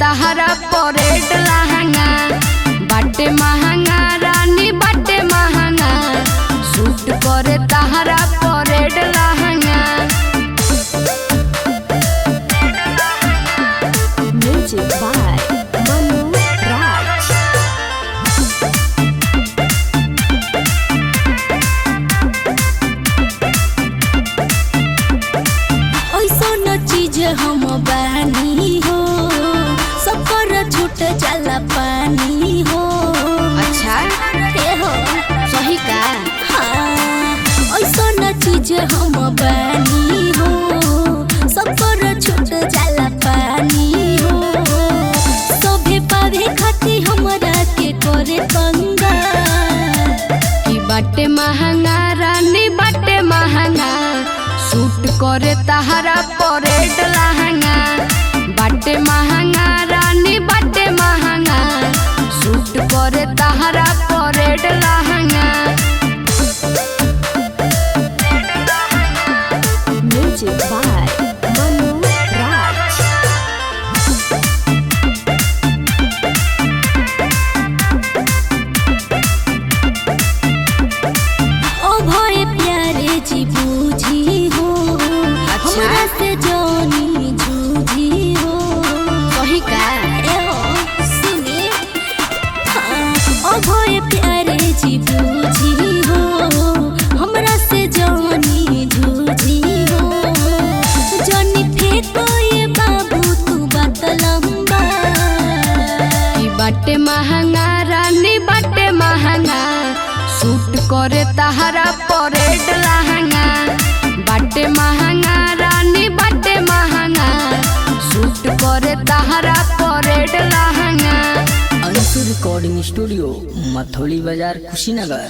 तहरा परेड लहंगा बाटे महंगा रानी बाटे महंगा सूट करे तहरा परेड लहंगा Music by Manu Raj. ऐसन चीज हम बानी हो सब पर छूट जाला पानी हो अच्छा हे हो सही का हाँ ऐसन चीज हम बानी हो सब पर छूट जाला पानी हो सभे पावे खाती हमरा के करे पंगा कि बाटे महंगा रानी बाटे महंगा सूट करे तहरा परेड लहंगा बाटे महंगा रानी बाटे महंगा सूट करे तहरा परेड लहंगा Music by Manu Raj. ओ भय प्यारे जी बूझी हो अच्छा। हमरा से जानी जूझी हो सही का ए हो सुने हाँ, ओ भय प्यारे जी बूझी हो हमरा से जानी जूझी हो जानी फेंको ये बाबू तू बात लंबा कि बाटे महंगा रानी बाटे महंगा सूट करे तहरा परेड लहंगा बाटे महंगा रानी बाटे महंगा सूट करे तहरा परेड लहंगा अंशु रिकॉर्डिंग स्टूडियो मथोली बाजार कुशीनगर